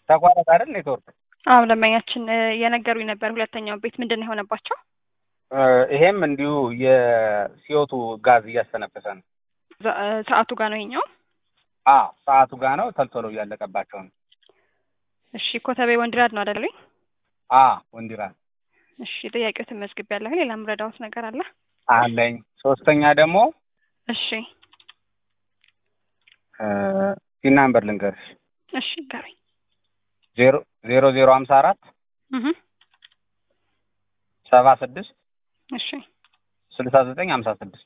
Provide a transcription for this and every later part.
ተቋረጠ አይደል ኔትወርክ? አዎ ደንበኛችን እ የነገሩኝ ነበር። ሁለተኛው ቤት ምንድን ነው የሆነባቸው? እ ይሄም እንዲሁ የሲዮቱ ጋዝ እያስተነፈሰ ነው። ዛ- እ ሰዓቱ ጋር ነው ይሄኛው። አዎ ሰዓቱ ጋር ነው ተልቶሎ እያለቀባቸው ነው። እሺ ኮተቤ ወንድራድ ነው አይደሉኝ? አ ወንዲራ እሺ ጥያቄዎትን መዝግቤያለሁ። ሌላ ምረዳዎት ነገር አለ? አለኝ። ሶስተኛ ደግሞ እሺ ፒን ናምበር ልንገርሽ እሺ ንገሩኝ። ዜሮ ዜሮ ዜሮ ሀምሳ አራት እህ ሰባ ስድስት እሺ ስልሳ ዘጠኝ ሀምሳ ስድስት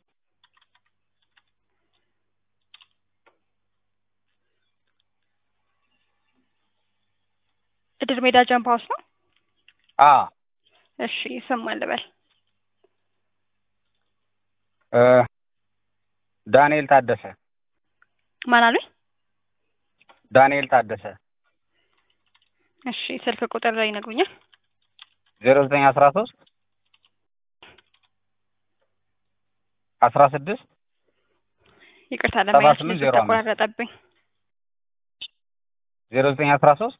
እድር ሜዳ ጃምፕ ሀውስ ነው። አ እሺ ስም ማን ልበል? እ ዳንኤል ታደሰ ማን አሉኝ? ዳንኤል ታደሰ እሺ ስልክ ቁጥር ላይ ይነግሩኛል? ዜሮ ዘጠኝ አስራ ሶስት አስራ ስድስት ይቅርታ ሰባ ደንበኛችን ስምንት ድምፁ ዜሮ አምስት ተቆራረጠብኝ። ዜሮ ዘጠኝ አስራ ሶስት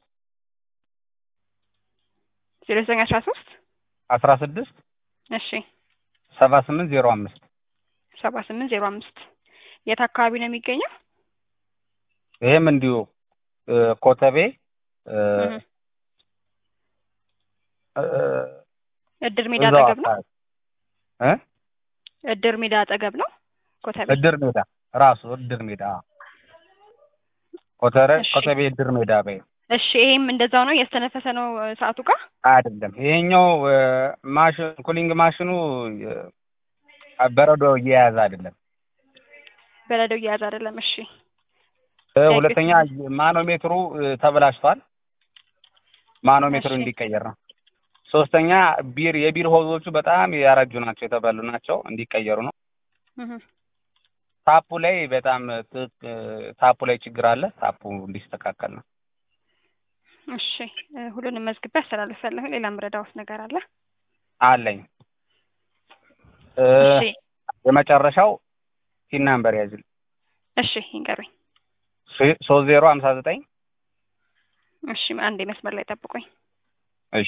ዜሮ ዘጠኝ አስራ ሶስት አስራ ስድስት እሺ ሰባ ስምንት ዜሮ አምስት ሰባ ስምንት ዜሮ አምስት የት አካባቢ ነው የሚገኘው? ይሄም እንዲሁ እ ኮተቤ እ እህ እ እድር ሜዳ እዛው አጠገብ ነው። አካባቢ እ እድር ሜዳ አጠገብ ነው ኮተቤ። እድር ሜዳ ራሱ እድር ሜዳ ኮተረ እሺ። ኮተቤ እድር ሜዳ በይ እሺ ይሄም እንደዛው ነው እያስተነፈሰ ነው እ ሰዓቱ ጋር አይደለም። ይሄኛው እ ማሽን ኩሊንግ ማሽኑ እ በረዶ እየያዘ አይደለም። በረዶ እየያዘ አይደለም። እሺ እ ሁለተኛ ማኖሜትሩ እ ተበላሽቷል። ማኖሜትሩ እሺ። እንዲቀየር ነው። ሶስተኛ ቢር የቢር ሆዞቹ በጣም ያረጁ ናቸው፣ የተበሉ ናቸው፣ እንዲቀየሩ ነው። እህ ታፑ ላይ በጣም ትክ ታፑ ላይ ችግር አለ። ታፑ እንዲስተካከል ነው። እሺ እ ሁሉንም መዝግቤ አስተላልፋለሁ። ሌላ ምረዳዎት ነገር አለ? አለኝ እ እሺ የመጨረሻው ፒን ናምበር ያዝል እሺ ይንገሩኝ። ሶስት ዜሮ ሀምሳ ዘጠኝ እሺ አንዴ መስመር ላይ ጠብቁኝ። እሺ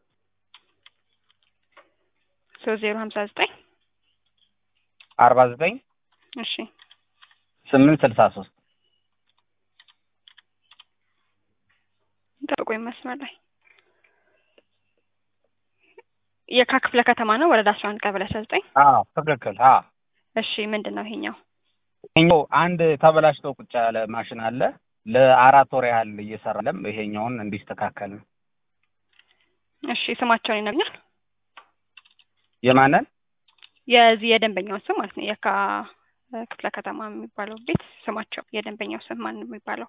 ሶስት ዜሮ ሀምሳ ዘጠኝ አርባ ዘጠኝ እሺ ስምንት ስልሳ ሶስት ጠብቁኝ መስመር ላይ የካ ክፍለ ከተማ ነው ወረዳ አስራ አንድ ቀበሌ አስራ ዘጠኝ አዎ ትክክል አዎ እሺ ምንድን ነው ይሄኛው? ይሄኛው አንድ ተበላሽቶ ቁጭ ያለ ማሽን አለ ለአራት ወር ያህል እየሰራ ለም ይሄኛውን እንዲስተካከል ነው እሺ ስማቸውን ይነግኛል? የማንን የዚህ የደንበኛውን ስም ማለት ነው። የካ እ ክፍለ ከተማ የሚባለው ቤት ስማቸው የደንበኛው ስም ማን ነው የሚባለው?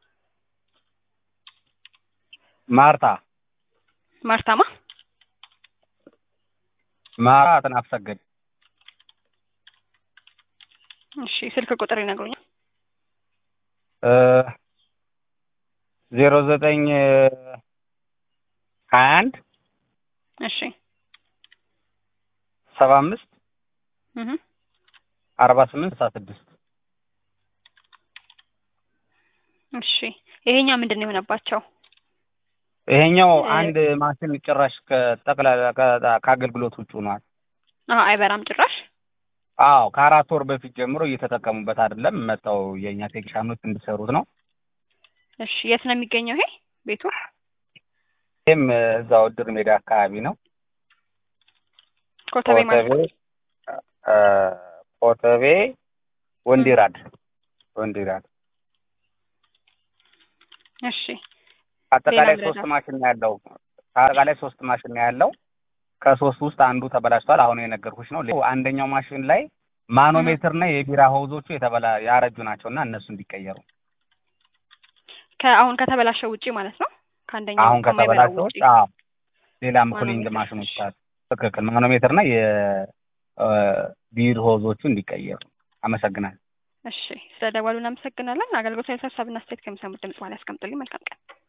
ማርታ ማርታማ ማርታ አጥናፍ ሰገድ እሺ ስልክ ቁጥር ይነግሩኛል? እ ዜሮ ዘጠኝ ሀያ አንድ እሺ ሰባ አምስት እህ አርባ ስምንት ስልሳ ስድስት እሺ ይሄኛው ምንድን ነው የሆነባቸው? ይሄኛው እ አንድ ማሽን ጭራሽ ከጠቅላላ ከ- ከአገልግሎት ውጭ ሆኗል። አዎ አይበራም ጭራሽ። አዎ ከአራት ወር በፊት ጀምሮ እየተጠቀሙበት አይደለም። መጣው የእኛ ቴክኒሻኖች እንዲሰሩት ነው። እሺ የት ነው የሚገኘው ይሄ ቤቱ? ይህም እዛው እድር ሜዳ አካባቢ ነው። ኮተቤ ማለት ነው። እ ኮተቤ ወንዲራድ ወንዲራድ እሺ አጠቃላይ ሌላ ሶስት ምረዳ? ማሽን ነው ያለው። አጠቃላይ ሶስት ማሽን ነው ያለው። ከሶስት ውስጥ አንዱ ተበላሽቷል። አሁን የነገርኩሽ ነው። ሌላው አንደኛው ማሽን ላይ ማኖሜትር እና የቢራ ሆዞቹ የተበላ ያረጁ ናቸው እና እነሱ እንዲቀየሩ ከአሁን ከተበላሸው ውጪ ማለት ነው። ከአንደኛው አሁን ከማይበራው ከተበላሸው ውጪ ውጭ አዎ፣ ሌላም ኩሊንግ ማኖሜትር፣ ማሽኖች እሺ። አሉ። ትክክል። ማኖሜትር እና የቢር ሆዞቹ እንዲቀየሩ። አመሰግናለሁ። እሺ ስለ ደወሉ እናመሰግናለን። አገልግሎት ሀሳብና አስተያየት ከሚሰሙት ድምጽ በኋላ ያስቀምጡልኝ። መልካም ቀን።